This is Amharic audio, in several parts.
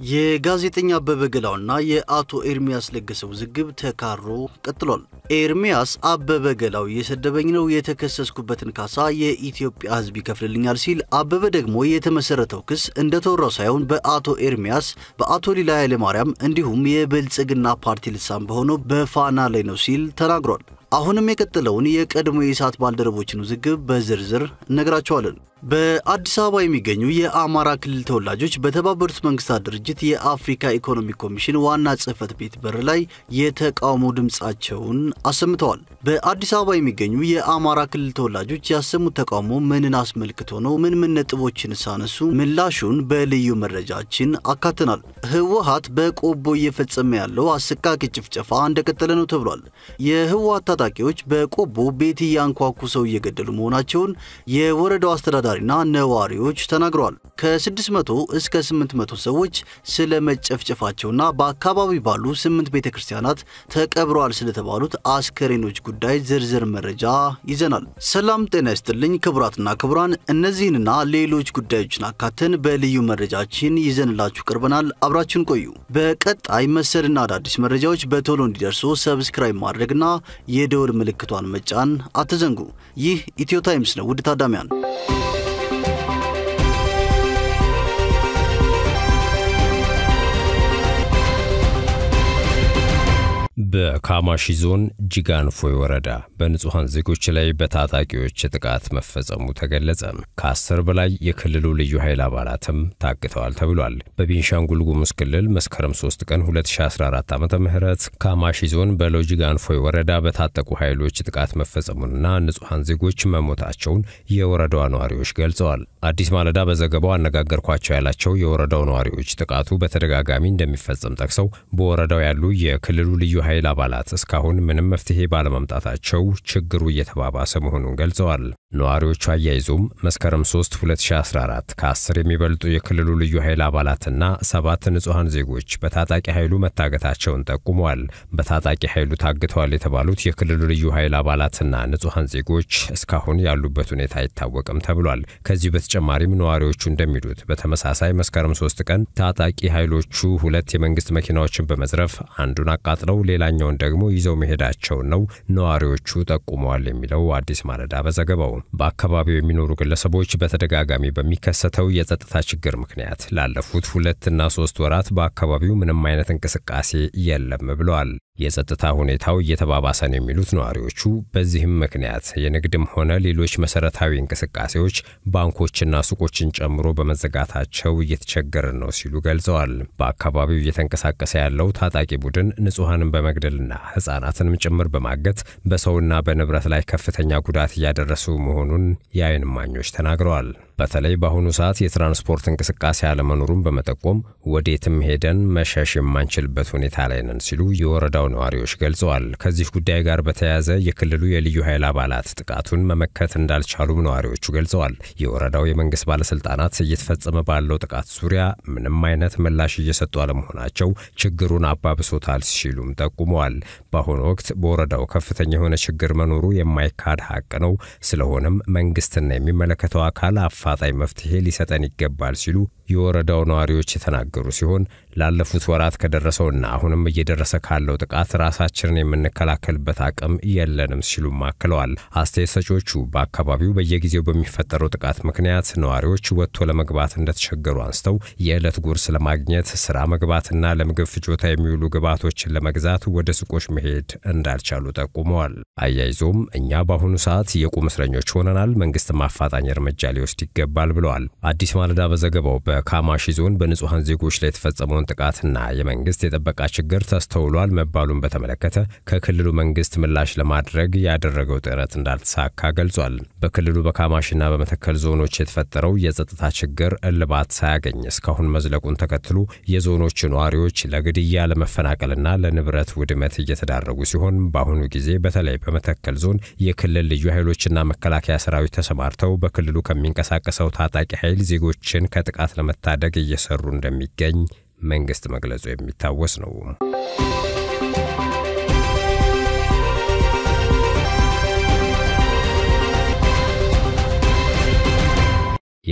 የጋዜጠኛ አበበ ገላውና የአቶ ኤርሚያስ ለገሰ ውዝግብ ተካሮ ቀጥሏል። ኤርሚያስ አበበ ገላው እየሰደበኝ ነው፣ የተከሰስኩበትን ካሳ የኢትዮጵያ ሕዝብ ይከፍልልኛል ሲል፣ አበበ ደግሞ የተመሰረተው ክስ እንደተወራው ሳይሆን በአቶ ኤርሚያስ በአቶ ሊላ ኃይለማርያም እንዲሁም የብልጽግና ፓርቲ ልሳን በሆነው በፋና ላይ ነው ሲል ተናግሯል። አሁንም የቀጠለውን የቀድሞ የኢሳት ባልደረቦችን ውዝግብ በዝርዝር እነግራቸዋለን። በአዲስ አበባ የሚገኙ የአማራ ክልል ተወላጆች በተባበሩት መንግስታት ድርጅት የአፍሪካ ኢኮኖሚክ ኮሚሽን ዋና ጽህፈት ቤት በር ላይ የተቃውሞ ድምፃቸውን አሰምተዋል። በአዲስ አበባ የሚገኙ የአማራ ክልል ተወላጆች ያሰሙት ተቃውሞ ምንን አስመልክቶ ነው? ምን ምን ነጥቦችን ሳነሱ? ምላሹን በልዩ መረጃችን አካተናል። ህወሀት በቆቦ እየፈጸመ ያለው አሰቃቂ ጭፍጨፋ እንደቀጠለ ነው ተብሏል። የህወሀት ታጣቂዎች በቆቦ ቤት እያንኳኩ ሰው እየገደሉ መሆናቸውን የወረዳው አስተዳዳሪና ነዋሪዎች ተናግረዋል። ከ600 እስከ 800 ሰዎች ስለ መጨፍጨፋቸውና በአካባቢ ባሉ ስምንት ቤተ ክርስቲያናት ተቀብረዋል ስለተባሉት አስከሬኖች ጉዳይ ዝርዝር መረጃ ይዘናል። ሰላም ጤና ይስጥልኝ ክቡራትና ክቡራን፣ እነዚህንና ሌሎች ጉዳዮችን አካተን በልዩ መረጃችን ይዘንላችሁ ቀርበናል። አብራችን ቆዩ። በቀጣይ መሰልና አዳዲስ መረጃዎች በቶሎ እንዲደርሱ ሰብስክራይብ ማድረግና የደወል ምልክቷን መጫን አትዘንጉ። ይህ ኢትዮ ታይምስ ነው። ውድ ታዳሚያን በካማሺ ዞን ጂጋንፎይ ወረዳ በንጹሐን ዜጎች ላይ በታጣቂዎች ጥቃት መፈጸሙ ተገለጸ። ከአስር በላይ የክልሉ ልዩ ኃይል አባላትም ታግተዋል ተብሏል። በቤንሻንጉል ጉሙዝ ክልል መስከረም 3 ቀን 2014 ዓ ም ካማሺ ዞን በሎጂጋንፎይ ወረዳ በታጠቁ ኃይሎች ጥቃት መፈጸሙንና ንጹሐን ዜጎች መሞታቸውን የወረዳዋ ነዋሪዎች ገልጸዋል። አዲስ ማለዳ በዘገባው አነጋገርኳቸው ያላቸው የወረዳው ነዋሪዎች ጥቃቱ በተደጋጋሚ እንደሚፈጸም ጠቅሰው በወረዳው ያሉ የክልሉ ልዩ ኃይል አባላት እስካሁን ምንም መፍትሄ ባለመምጣታቸው ችግሩ እየተባባሰ መሆኑን ገልጸዋል። ነዋሪዎቹ አያይዞም መስከረም 3 2014 ከ10 የሚበልጡ የክልሉ ልዩ ኃይል አባላትና ሰባት ንጹሐን ዜጎች በታጣቂ ኃይሉ መታገታቸውን ጠቁመዋል። በታጣቂ ኃይሉ ታግተዋል የተባሉት የክልሉ ልዩ ኃይል አባላትና ንጹሐን ዜጎች እስካሁን ያሉበት ሁኔታ አይታወቅም ተብሏል። ከዚሁ በተጨማሪም ነዋሪዎቹ እንደሚሉት በተመሳሳይ መስከረም 3 ቀን ታጣቂ ኃይሎቹ ሁለት የመንግስት መኪናዎችን በመዝረፍ አንዱን አቃጥለው ሌላኛውን ደግሞ ይዘው መሄዳቸውን ነው ነዋሪዎቹ ጠቁመዋል የሚለው አዲስ ማለዳ በዘገባው በአካባቢው የሚኖሩ ግለሰቦች በተደጋጋሚ በሚከሰተው የጸጥታ ችግር ምክንያት ላለፉት ሁለትና ሶስት ወራት በአካባቢው ምንም አይነት እንቅስቃሴ የለም ብለዋል። የጸጥታ ሁኔታው እየተባባሰ ነው የሚሉት ነዋሪዎቹ በዚህም ምክንያት የንግድም ሆነ ሌሎች መሰረታዊ እንቅስቃሴዎች ባንኮችና ሱቆችን ጨምሮ በመዘጋታቸው እየተቸገርን ነው ሲሉ ገልጸዋል። በአካባቢው እየተንቀሳቀሰ ያለው ታጣቂ ቡድን ንጹሐንን በመግደልና ሕፃናትንም ጭምር በማገት በሰውና በንብረት ላይ ከፍተኛ ጉዳት እያደረሱ መሆኑን የዓይን እማኞች ተናግረዋል። በተለይ በአሁኑ ሰዓት የትራንስፖርት እንቅስቃሴ አለመኖሩን በመጠቆም ወዴትም ሄደን መሸሽ የማንችልበት ሁኔታ ላይ ነን ሲሉ የወረዳው ነዋሪዎች ገልጸዋል። ከዚህ ጉዳይ ጋር በተያያዘ የክልሉ የልዩ ኃይል አባላት ጥቃቱን መመከት እንዳልቻሉም ነዋሪዎቹ ገልጸዋል። የወረዳው የመንግስት ባለስልጣናት እየተፈጸመ ባለው ጥቃት ዙሪያ ምንም አይነት ምላሽ እየሰጡ አለመሆናቸው ችግሩን አባብሶታል ሲሉም ጠቁመዋል። በአሁኑ ወቅት በወረዳው ከፍተኛ የሆነ ችግር መኖሩ የማይካድ ሀቅ ነው። ስለሆነም መንግስትና የሚመለከተው አካል አፋጣኝ መፍትሄ ሊሰጠን ይገባል ሲሉ የወረዳው ነዋሪዎች የተናገሩ ሲሆን ላለፉት ወራት ከደረሰውና አሁንም እየደረሰ ካለው ጥቃት ራሳችንን የምንከላከልበት አቅም የለንም ሲሉም አክለዋል። አስተያየት ሰጪዎቹ በአካባቢው በየጊዜው በሚፈጠረው ጥቃት ምክንያት ነዋሪዎች ወጥቶ ለመግባት እንደተቸገሩ አንስተው የዕለት ጉርስ ለማግኘት ስራ መግባትና ለምግብ ፍጆታ የሚውሉ ግብዓቶችን ለመግዛት ወደ ሱቆች መሄድ እንዳልቻሉ ጠቁመዋል። አያይዞም እኛ በአሁኑ ሰዓት የቁም እስረኞች ሆነናል፣ መንግስትም አፋጣኝ እርምጃ ሊወስድ ይገባል ብለዋል። አዲስ ማለዳ በዘገባው በካማሺ ዞን በንጹሐን ዜጎች ላይ የተፈጸመውን ጥቃትና የመንግስት የጥበቃ ችግር ተስተውሏል መባሉን በተመለከተ ከክልሉ መንግስት ምላሽ ለማድረግ ያደረገው ጥረት እንዳልተሳካ ገልጿል። በክልሉ በካማሺና በመተከል ዞኖች የተፈጠረው የጸጥታ ችግር እልባት ሳያገኝ እስካሁን መዝለቁን ተከትሎ የዞኖች ነዋሪዎች ለግድያ፣ ለመፈናቀልና ለንብረት ውድመት እየተዳረጉ ሲሆን በአሁኑ ጊዜ በተለይ በመተከል ዞን የክልል ልዩ ኃይሎችና መከላከያ ሰራዊት ተሰማርተው በክልሉ ከሚንቀሳቀሰው ታጣቂ ኃይል ዜጎችን ከጥቃት ለመታደግ እየሰሩ እንደሚገኝ መንግስት መግለጹ የሚታወስ ነው።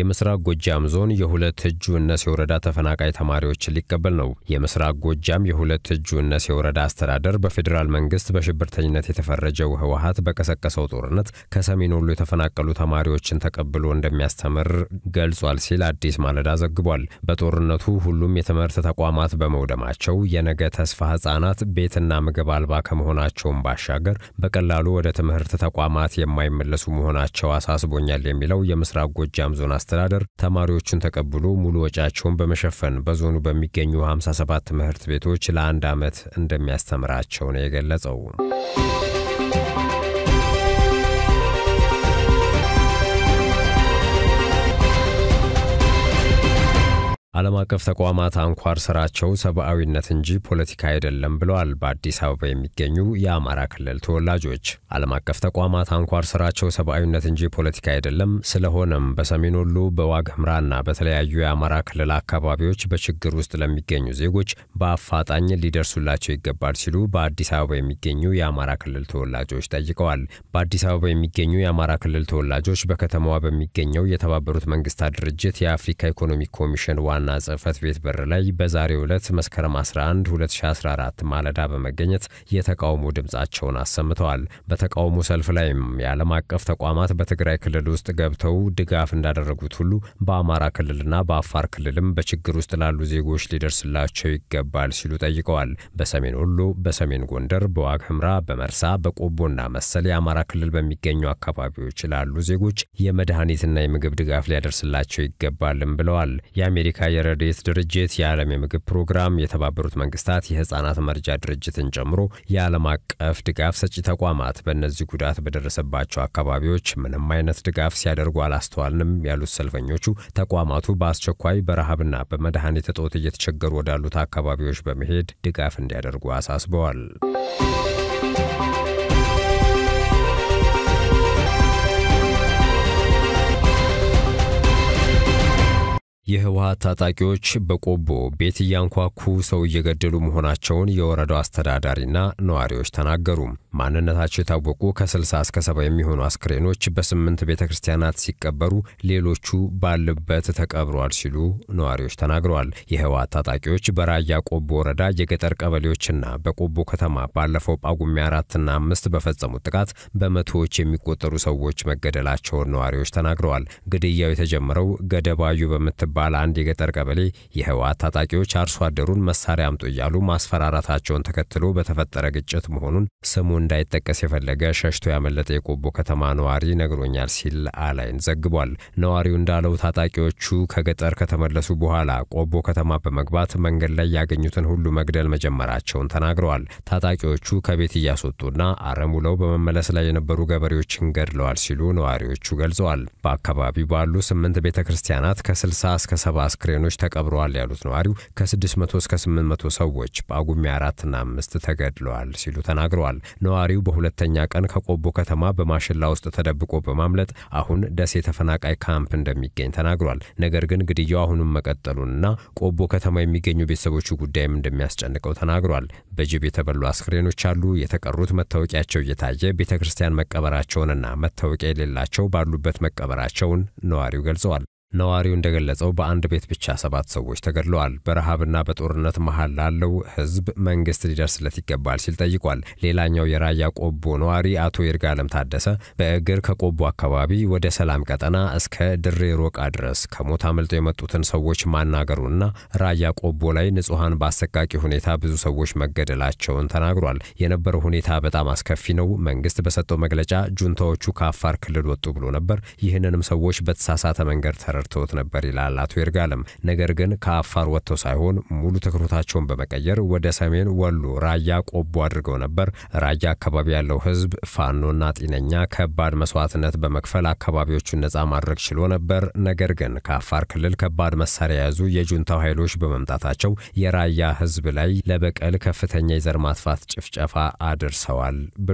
የምስራቅ ጎጃም ዞን የሁለት እጁ እነሴ ወረዳ ተፈናቃይ ተማሪዎችን ሊቀበል ነው። የምስራቅ ጎጃም የሁለት እጁ እነሴ ወረዳ አስተዳደር በፌዴራል መንግስት በሽብርተኝነት የተፈረጀው ህወሀት በቀሰቀሰው ጦርነት ከሰሜን ወሎ የተፈናቀሉ ተማሪዎችን ተቀብሎ እንደሚያስተምር ገልጿል ሲል አዲስ ማለዳ ዘግቧል። በጦርነቱ ሁሉም የትምህርት ተቋማት በመውደማቸው የነገ ተስፋ ህጻናት ቤትና ምግብ አልባ ከመሆናቸውም ባሻገር በቀላሉ ወደ ትምህርት ተቋማት የማይመለሱ መሆናቸው አሳስቦኛል የሚለው የምስራቅ ጎጃም ዞን አስተዳደር ተማሪዎቹን ተቀብሎ ሙሉ ወጪያቸውን በመሸፈን በዞኑ በሚገኙ 57 ትምህርት ቤቶች ለአንድ ዓመት እንደሚያስተምራቸው ነው የገለጸው። ዓለም አቀፍ ተቋማት አንኳር ስራቸው ሰብአዊነት እንጂ ፖለቲካ አይደለም ብለዋል በአዲስ አበባ የሚገኙ የአማራ ክልል ተወላጆች። ዓለም አቀፍ ተቋማት አንኳር ስራቸው ሰብአዊነት እንጂ ፖለቲካ አይደለም፣ ስለሆነም በሰሜን ወሎ በዋግ ኽምራና በተለያዩ የአማራ ክልል አካባቢዎች በችግር ውስጥ ለሚገኙ ዜጎች በአፋጣኝ ሊደርሱላቸው ይገባል ሲሉ በአዲስ አበባ የሚገኙ የአማራ ክልል ተወላጆች ጠይቀዋል። በአዲስ አበባ የሚገኙ የአማራ ክልል ተወላጆች በከተማዋ በሚገኘው የተባበሩት መንግስታት ድርጅት የአፍሪካ ኢኮኖሚክ ኮሚሽን ዋና ዋና ጽህፈት ቤት በር ላይ በዛሬው ዕለት መስከረም 11 2014 ማለዳ በመገኘት የተቃውሞ ድምፃቸውን አሰምተዋል። በተቃውሞ ሰልፍ ላይም የዓለም አቀፍ ተቋማት በትግራይ ክልል ውስጥ ገብተው ድጋፍ እንዳደረጉት ሁሉ በአማራ ክልልና በአፋር ክልልም በችግር ውስጥ ላሉ ዜጎች ሊደርስላቸው ይገባል ሲሉ ጠይቀዋል። በሰሜን ወሎ፣ በሰሜን ጎንደር፣ በዋግ ኽምራ፣ በመርሳ፣ በቆቦና መሰል የአማራ ክልል በሚገኙ አካባቢዎች ላሉ ዜጎች የመድኃኒትና የምግብ ድጋፍ ሊያደርስላቸው ይገባልም ብለዋል። የአሜሪካ የረድኤት ድርጅት የዓለም የምግብ ፕሮግራም የተባበሩት መንግስታት የህፃናት መርጃ ድርጅትን ጨምሮ የዓለም አቀፍ ድጋፍ ሰጪ ተቋማት በእነዚህ ጉዳት በደረሰባቸው አካባቢዎች ምንም አይነት ድጋፍ ሲያደርጉ አላስተዋልንም ያሉት ሰልፈኞቹ ተቋማቱ በአስቸኳይ በረሃብና በመድኃኒት እጦት እየተቸገሩ ወዳሉት አካባቢዎች በመሄድ ድጋፍ እንዲያደርጉ አሳስበዋል። የህወሀት ታጣቂዎች በቆቦ ቤት እያንኳኩ ሰው እየገደሉ መሆናቸውን የወረዳው አስተዳዳሪና ነዋሪዎች ተናገሩ። ማንነታቸው የታወቁ ከ60 እስከ ሰባ የሚሆኑ አስክሬኖች በስምንት ቤተ ክርስቲያናት ሲቀበሩ ሌሎቹ ባሉበት ተቀብረዋል ሲሉ ነዋሪዎች ተናግረዋል። የህወሀት ታጣቂዎች በራያ ቆቦ ወረዳ የገጠር ቀበሌዎችና በቆቦ ከተማ ባለፈው ጳጉሜ አራትና አምስት በፈጸሙት ጥቃት በመቶዎች የሚቆጠሩ ሰዎች መገደላቸውን ነዋሪዎች ተናግረዋል። ግድያው የተጀመረው ገደባዩ በምትባ ባለ አንድ የገጠር ቀበሌ የህወሓት ታጣቂዎች አርሶ አደሩን መሳሪያ አምጡ እያሉ ማስፈራራታቸውን ተከትሎ በተፈጠረ ግጭት መሆኑን ስሙ እንዳይጠቀስ የፈለገ ሸሽቶ ያመለጠ የቆቦ ከተማ ነዋሪ ነግሮኛል ሲል አላይን ዘግቧል። ነዋሪው እንዳለው ታጣቂዎቹ ከገጠር ከተመለሱ በኋላ ቆቦ ከተማ በመግባት መንገድ ላይ ያገኙትን ሁሉ መግደል መጀመራቸውን ተናግረዋል። ታጣቂዎቹ ከቤት እያስወጡና አረም ውለው በመመለስ ላይ የነበሩ ገበሬዎችን ገድለዋል ሲሉ ነዋሪዎቹ ገልጸዋል። በአካባቢው ባሉ ስምንት ቤተ ክርስቲያናት ከ60 እስከ ሰባ አስክሬኖች ተቀብረዋል ያሉት ነዋሪው ከ600 እስከ 800 ሰዎች በጳጉሜ አራትና አምስት ተገድለዋል ሲሉ ተናግረዋል። ነዋሪው በሁለተኛ ቀን ከቆቦ ከተማ በማሽላ ውስጥ ተደብቆ በማምለጥ አሁን ደሴ ተፈናቃይ ካምፕ እንደሚገኝ ተናግሯል። ነገር ግን ግድያው አሁንም መቀጠሉንና ቆቦ ከተማ የሚገኙ ቤተሰቦቹ ጉዳይም እንደሚያስጨንቀው ተናግሯል። በጅብ የተበሉ አስክሬኖች አሉ። የተቀሩት መታወቂያቸው እየታየ ቤተ ክርስቲያን መቀበራቸውንና መታወቂያ የሌላቸው ባሉበት መቀበራቸውን ነዋሪው ገልጸዋል። ነዋሪው እንደገለጸው በአንድ ቤት ብቻ ሰባት ሰዎች ተገድለዋል። በረሃብና በጦርነት መሃል ላለው ሕዝብ መንግስት ሊደርስለት ይገባል ሲል ጠይቋል። ሌላኛው የራያ ቆቦ ነዋሪ አቶ ይርጋለም ታደሰ በእግር ከቆቦ አካባቢ ወደ ሰላም ቀጠና እስከ ድሬ ሮቃ ድረስ ከሞት አመልጠው የመጡትን ሰዎች ማናገሩና ራያ ቆቦ ላይ ንጹሐን በአሰቃቂ ሁኔታ ብዙ ሰዎች መገደላቸውን ተናግሯል። የነበረው ሁኔታ በጣም አስከፊ ነው። መንግስት በሰጠው መግለጫ ጁንታዎቹ ከአፋር ክልል ወጡ ብሎ ነበር። ይህንንም ሰዎች በተሳሳተ መንገድ ተረ ተረድተውት ነበር ይላል አቶ ይርጋለም። ነገር ግን ከአፋር ወጥተው ሳይሆን ሙሉ ትኩረታቸውን በመቀየር ወደ ሰሜን ወሎ ራያ ቆቦ አድርገው ነበር። ራያ አካባቢ ያለው ህዝብ ፋኖና ጤነኛ ከባድ መስዋዕትነት በመክፈል አካባቢዎቹን ነፃ ማድረግ ችሎ ነበር። ነገር ግን ከአፋር ክልል ከባድ መሳሪያ የያዙ የጁንታው ኃይሎች በመምጣታቸው የራያ ህዝብ ላይ ለበቀል ከፍተኛ የዘር ማጥፋት ጭፍጨፋ አድርሰዋል ብሏል።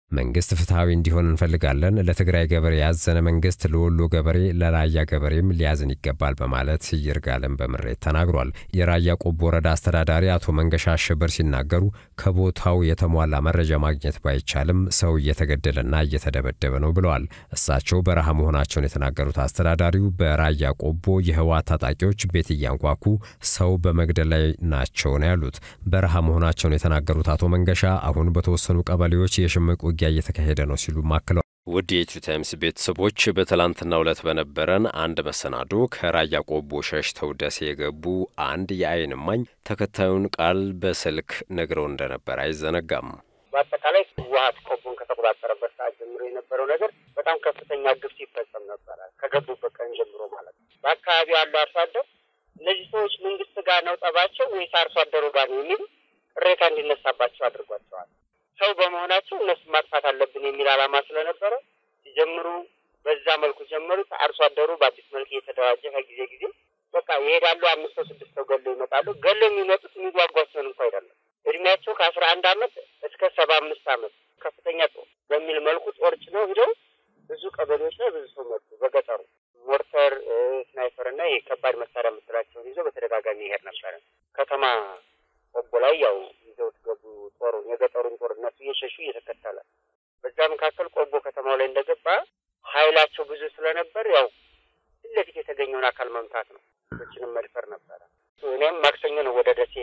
መንግስት ፍትሐዊ እንዲሆን እንፈልጋለን። ለትግራይ ገበሬ ያዘነ መንግስት ለወሎ ገበሬ፣ ለራያ ገበሬም ሊያዝን ይገባል በማለት ይርጋለም በምሬት ተናግሯል። የራያ ቆቦ ወረዳ አስተዳዳሪ አቶ መንገሻ አሸበር ሲናገሩ ከቦታው የተሟላ መረጃ ማግኘት ባይቻልም ሰው እየተገደለና እየተደበደበ ነው ብለዋል። እሳቸው በረሃ መሆናቸውን የተናገሩት አስተዳዳሪው በራያ ቆቦ የህወሓት ታጣቂዎች ቤት እያንኳኩ ሰው በመግደል ላይ ናቸው ነው ያሉት። በረሃ መሆናቸውን የተናገሩት አቶ መንገሻ አሁን በተወሰኑ ቀበሌዎች የሽምቅ ውጊያ እየተካሄደ ነው ሲሉ አክለዋል። ውድ የኢትዮ ታይምስ ቤተሰቦች በትላንትናው ዕለት በነበረን አንድ መሰናዶ ከራያ ቆቦ ሸሽተው ደሴ የገቡ አንድ የዓይን እማኝ ተከታዩን ቃል በስልክ ነግረው እንደነበር አይዘነጋም። በአጠቃላይ ህወሓት ቆቦን ከተቆጣጠረበት ሰዓት ጀምሮ የነበረው ነገር በጣም ከፍተኛ ግፍ ሲፈጸም ነበረ። ከገቡበት ቀን ጀምሮ ማለት ነው። በአካባቢው ያለው አርሶ አደር እነዚህ ሰዎች መንግስት ጋር ነው ጠባቸው ወይስ አርሶ አደሩ ጋር ነው የሚል ቅሬታ እንዲነሳባቸው አድርጓቸዋል። ሰው በመሆናቸው እነሱ ማጥፋት አለብን የሚል ዓላማ ስለነበረ ሲጀምሩ በዛ መልኩ ጀመሩት። አርሶ አደሩ በአዲስ መልክ እየተደራጀ ከጊዜ ጊዜ በቃ ይሄዳሉ። አምስት ሰው ስድስት ሰው ገለው ይመጣሉ። ገለው የሚመጡት የሚጓጓቸውን እንኳ አይደለም። እድሜያቸው ከአስራ አንድ አመት እስከ ሰባ አምስት አመት ከፍተኛ ጦር በሚል መልኩ ጦር ጭነው ሂደው ብዙ ቀበሌዎች ላይ ብዙ ሰው መጡ። በገጠሩ ሞርተር፣ ስናይፐር እና የከባድ መሳሪያ የምትላቸውን ይዞ በተደጋጋሚ ይሄድ ነበረ። ከተማ ቆቦ ላይ ያው ይዘውት ገቡ። ጦሩን የገጠሩን ጦር እነሱ እየሸሹ እየተከተለ በዛ መካከል ቆቦ ከተማው ላይ እንደገባ ኃይላቸው ብዙ ስለነበር ያው ፊት ለፊት የተገኘውን አካል መምታት ነው። ችንም መድፈር ነበረ። እኔም ማክሰኞ ነው ወደ ደሴ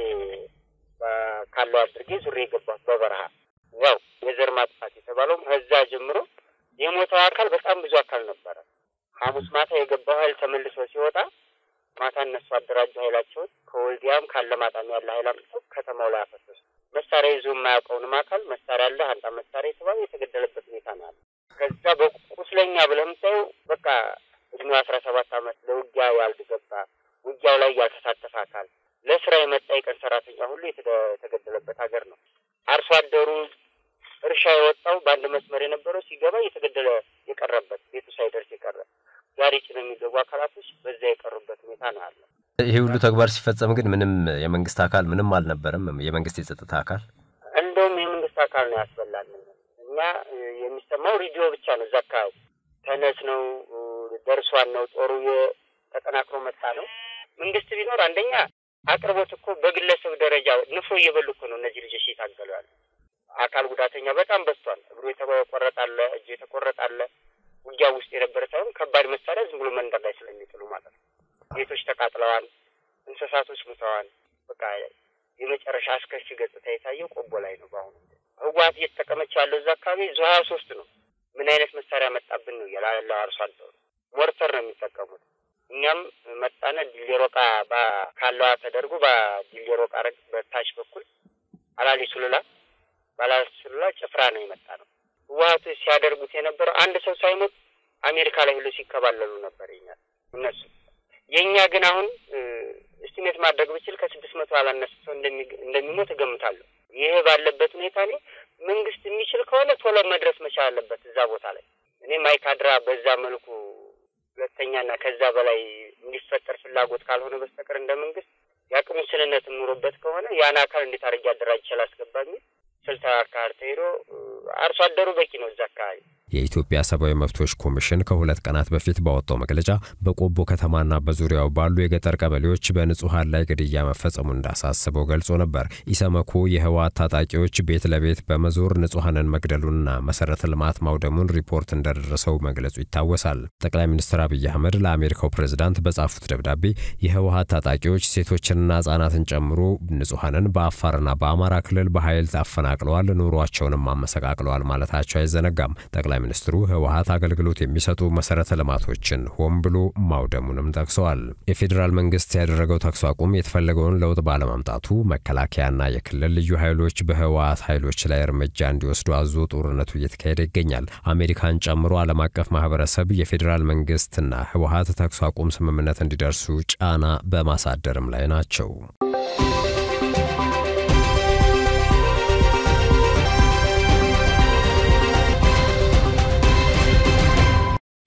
ካለው አድርጌ ዙሬ የገባሁት በበረሃ ያው የዘር ማጥፋት የተባለውም ከዛ ጀምሮ የሞተው አካል በጣም ብዙ አካል ነበረ። ሐሙስ ማታ የገባው ኃይል ተመልሶ ሲወጣ ማታ እነሱ አደራጁ ኃይላቸውን ከወልዲያም ካለማጣም ያለ ኃይል አምጥተው ከተማው ላይ አፈሰሱ። መሳሪያ ይዞ የማያውቀውንም አካል መሳሪያ አለ አንጣ መሳሪያ የተባለ የተገደለበት ሁኔታ ነው ያለ። ከዛ በቁስለኛ ብለህ የምታየው በቃ እድሜው አስራ ሰባት አመት ለውጊያ ያልገባ ውጊያው ላይ ያልተሳተፈ አካል ለስራ የመጣ የቀን ሰራተኛ ሁሉ የተገደለበት ሀገር ነው። አርሶ አደሩ እርሻ የወጣው በአንድ መስመር የነበረው ሲገባ እየተገደለ የቀረበት ቤቱ ሳይደርስ የቀረ ጋሪ ጭነው የሚገቡ አካላቶች በዛ የቀሩበት ሁኔታ ነው ያለ። ይህ ሁሉ ተግባር ሲፈጸም ግን ምንም የመንግስት አካል ምንም አልነበረም። የመንግስት የጸጥታ አካል እንደውም የመንግስት አካል ነው ያስበላል። እኛ የሚሰማው ሬዲዮ ብቻ ነው። እዛ አካባቢ ተነስ ነው ደርሷን ነው ጦሩ ተጠናክሮ መጣ ነው። መንግስት ቢኖር አንደኛ አቅርቦት እኮ በግለሰብ ደረጃ ንፍሮ እየበሉ እኮ ነው እነዚህ ልጆች እየታገሉ ያሉ። አካል ጉዳተኛ በጣም በዝቷል። እግሩ የተቆረጣለ፣ እጁ የተቆረጣለ ውጊያ ውስጥ የነበረ ሳይሆን ከባድ መሳሪያ ዝም ብሎ መንደር ላይ ስለሚጥሉ ማለት ነው። ቤቶች ተቃጥለዋል፣ እንስሳቶች ሙተዋል። በቃ የመጨረሻ አስከፊ ገጽታ የታየው ቆቦ ላይ ነው። በአሁኑ ህወሓት እየተጠቀመች ያለው እዛ አካባቢ ዙ ሀያ ሶስት ነው። ምን አይነት መሳሪያ መጣብን ነው እያለ ያለው አርሶ አደሩ ሞርተር ነው የሚጠቀሙት። እኛም መጣነ ዲሌሮቃ ካለዋ ተደርጎ በዲሌሮቃ በታች በኩል አላሊ ሱሉላ ባላሊ ሱሉላ ጭፍራ ነው የመጣ ነው። ህወሓቱ ሲያደርጉት የነበረው አንድ ሰው ሳይሞት አሜሪካ ላይ ሁሉ ሲከባለሉ ነበር ይኛል እነሱ። የእኛ ግን አሁን እስቲሜት ማድረግ ብችል ከስድስት መቶ ያላነሰ ሰው እንደሚሞት እገምታለሁ። ይህ ባለበት ሁኔታ እኔ መንግስት የሚችል ከሆነ ቶሎ መድረስ መቻል አለበት እዛ ቦታ ላይ። እኔ ማይካድራ በዛ መልኩ ሁለተኛና ከዛ በላይ እንዲፈጠር ፍላጎት ካልሆነ በስተቀር እንደ መንግስት የአቅም ውስንነት ኑሮበት ከሆነ ያን አካል እንዴት አድርጌ አደራጅ ይችል አስገባ የሚል ስልታዊ አካሄድ ተሄዶ አርሶ አደሩ በቂ ነው እዛ አካባቢ። የኢትዮጵያ ሰብአዊ መብቶች ኮሚሽን ከሁለት ቀናት በፊት ባወጣው መግለጫ በቆቦ ከተማና በዙሪያው ባሉ የገጠር ቀበሌዎች በንጹሐን ላይ ግድያ መፈጸሙ እንዳሳስበው ገልጾ ነበር። ኢሰመኮ የህወሓት ታጣቂዎች ቤት ለቤት በመዞር ንጹሐንን መግደሉንና መሰረተ ልማት ማውደሙን ሪፖርት እንደደረሰው መግለጹ ይታወሳል። ጠቅላይ ሚኒስትር አብይ አህመድ ለአሜሪካው ፕሬዝዳንት በጻፉት ደብዳቤ የህወሓት ታጣቂዎች ሴቶችንና ህጻናትን ጨምሮ ንጹሐንን በአፋርና በአማራ ክልል በኃይል አፈናቅለዋል፣ ኑሯቸውንም አመሰቃቅለዋል ማለታቸው አይዘነጋም። ጠቅላይ ሚኒስትሩ ህወሓት አገልግሎት የሚሰጡ መሰረተ ልማቶችን ሆን ብሎ ማውደሙንም ጠቅሰዋል። የፌዴራል መንግስት ያደረገው ተኩስ አቁም የተፈለገውን ለውጥ ባለማምጣቱ መከላከያና የክልል ልዩ ኃይሎች በህወሓት ኃይሎች ላይ እርምጃ እንዲወስዱ አዞ ጦርነቱ እየተካሄደ ይገኛል። አሜሪካን ጨምሮ ዓለም አቀፍ ማህበረሰብ የፌዴራል መንግስትና ህወሓት ተኩስ አቁም ስምምነት እንዲደርሱ ጫና በማሳደርም ላይ ናቸው።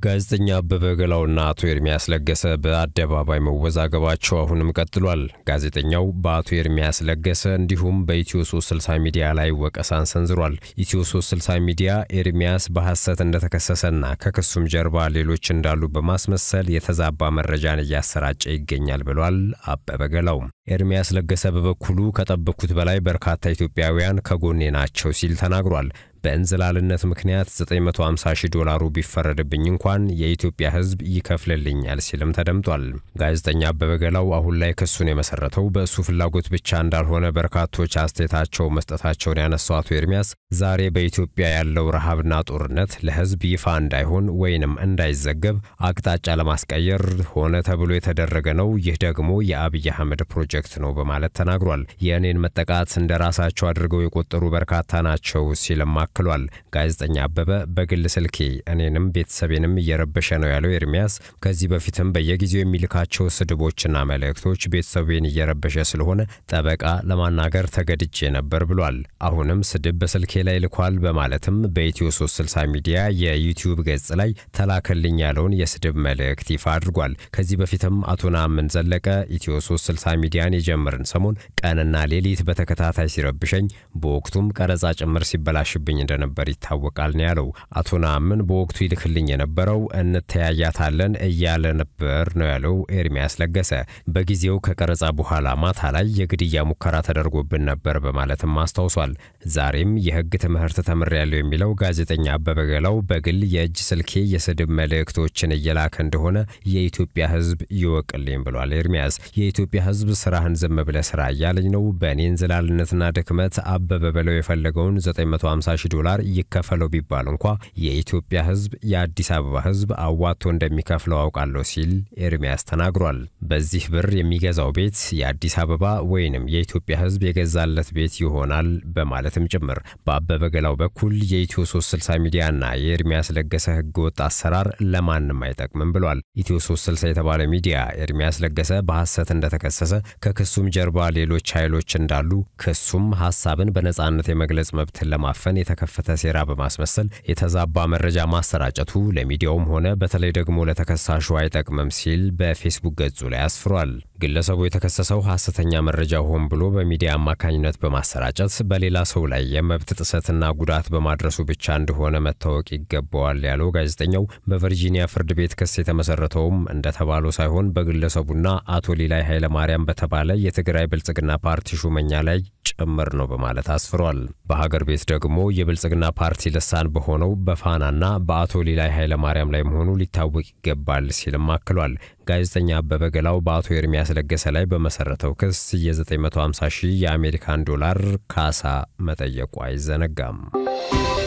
ጋዜጠኛ አበበ ገላውና አቶ ኤርሚያስ ለገሰ በአደባባይ መወዛገባቸው አሁንም ቀጥሏል። ጋዜጠኛው በአቶ ኤርሚያስ ለገሰ እንዲሁም በኢትዮ 360 ሚዲያ ላይ ወቀሳን ሰንዝሯል። ኢትዮ 360 ሚዲያ ኤርሚያስ በሐሰት እንደተከሰሰና ከክሱም ጀርባ ሌሎች እንዳሉ በማስመሰል የተዛባ መረጃን እያሰራጨ ይገኛል ብሏል። አበበ ገላው ኤርሚያስ ለገሰ በበኩሉ ከጠበቅኩት በላይ በርካታ ኢትዮጵያውያን ከጎኔ ናቸው ሲል ተናግሯል። በእንዝላልነት ምክንያት 950 ሺህ ዶላሩ ቢፈረድብኝ እንኳን የኢትዮጵያ ሕዝብ ይከፍልልኛል ሲልም ተደምጧል። ጋዜጠኛ አበበ ገላው አሁን ላይ ክሱን የመሰረተው በእሱ ፍላጎት ብቻ እንዳልሆነ በርካቶች አስተያየታቸው መስጠታቸውን ያነሳው አቶ ኤርሚያስ ዛሬ በኢትዮጵያ ያለው ረሃብና ጦርነት ለሕዝብ ይፋ እንዳይሆን ወይንም እንዳይዘገብ አቅጣጫ ለማስቀየር ሆነ ተብሎ የተደረገ ነው። ይህ ደግሞ የአብይ አህመድ ፕሮጀክት ነው በማለት ተናግሯል። የእኔን መጠቃት እንደ ራሳቸው አድርገው የቆጠሩ በርካታ ናቸው ሲልም አክሏል። ጋዜጠኛ አበበ በግል ስልኬ እኔንም ቤተሰቤንም እየረበሸ ነው ያለው ኤርሚያስ ከዚህ በፊትም በየጊዜው የሚልካቸው ስድቦችና መልእክቶች ቤተሰቤን እየረበሸ ስለሆነ ጠበቃ ለማናገር ተገድጄ ነበር ብሏል። አሁንም ስድብ በስልኬ ላይ ልኳል በማለትም በኢትዮ 360 ሚዲያ የዩቲዩብ ገጽ ላይ ተላከልኝ ያለውን የስድብ መልእክት ይፋ አድርጓል። ከዚህ በፊትም አቶ ነአምን ዘለቀ ኢትዮ 360 ሚዲያን የጀመርን ሰሞን ቀንና ሌሊት በተከታታይ ሲረብሸኝ በወቅቱም ቀረጻ ጭምር ሲበላሽብኝ እንደነበር ይታወቃል ነው ያለው። አቶ ነአምን በወቅቱ ይልክልኝ የነበረው እንተያያታለን እያለ ነበር ነው ያለው ኤርሚያስ ለገሰ። በጊዜው ከቀረጻ በኋላ ማታ ላይ የግድያ ሙከራ ተደርጎብን ነበር በማለትም አስታውሷል። ዛሬም የሕግ ትምህርት ተምሬያለሁ የሚለው ጋዜጠኛ አበበ ገላው በግል የእጅ ስልኬ የስድብ መልእክቶችን እየላከ እንደሆነ የኢትዮጵያ ሕዝብ ይወቅልኝ ብሏል ኤርሚያስ። የኢትዮጵያ ሕዝብ ስራህን ዝም ብለህ ስራ እያለኝ ነው። በእኔ እንዝላልነትና ድክመት አበበ በለው የፈለገውን 950 ሺህ ዶላር ይከፈለው ቢባል እንኳ የኢትዮጵያ ሕዝብ የአዲስ አበባ ሕዝብ አዋጥቶ እንደሚከፍለው አውቃለሁ ሲል ኤርሚያስ ተናግሯል። በዚህ ብር የሚገዛው ቤት የአዲስ አበባ ወይንም የኢትዮጵያ ሕዝብ የገዛለት ቤት ይሆናል በማለትም ጭምር በአበበ ገላው በኩል የኢትዮ 360 ሚዲያና የኤርሚያስ ለገሰ ህገወጥ አሰራር ለማንም አይጠቅምም ብሏል። ኢትዮ 360 የተባለ ሚዲያ ኤርሚያስ ለገሰ በሐሰት እንደተከሰሰ ከክሱም ጀርባ ሌሎች ኃይሎች እንዳሉ ክሱም ሐሳብን በነጻነት የመግለጽ መብትን ለማፈን የተከፈተ ሴራ በማስመሰል የተዛባ መረጃ ማሰራጨቱ ለሚዲያውም ሆነ በተለይ ደግሞ ለተከሳሹ አይጠቅምም ሲል በፌስቡክ ገጹ ላይ አስፍሯል። ግለሰቡ የተከሰሰው ሐሰተኛ መረጃ ሆን ብሎ በሚዲያ አማካኝነት በማሰራጨት በሌላ ሰው ላይ የመብት ጥሰትና ጉዳት በማድረሱ ብቻ እንደሆነ መታወቅ ይገባዋል ያለው ጋዜጠኛው በቨርጂኒያ ፍርድ ቤት ክስ የተመሰረተውም እንደተባለው ሳይሆን በግለሰቡና አቶ ሊላይ ኃይለማርያም በተባለ የትግራይ ብልጽግና ፓርቲ ሹመኛ ላይ ጭምር ነው በማለት አስፍሯል። በሀገር ቤት ደግሞ የብልጽግና ፓርቲ ልሳን በሆነው በፋናና በአቶ ሊላይ ኃይለማርያም ላይ መሆኑ ሊታወቅ ይገባል ሲልም አክሏል። ጋዜጠኛ አበበ ገላው በአቶ ኤርሚያስ ለገሰ ላይ በመሰረተው ክስ የ950 ሺህ የአሜሪካን ዶላር ካሳ መጠየቁ አይዘነጋም።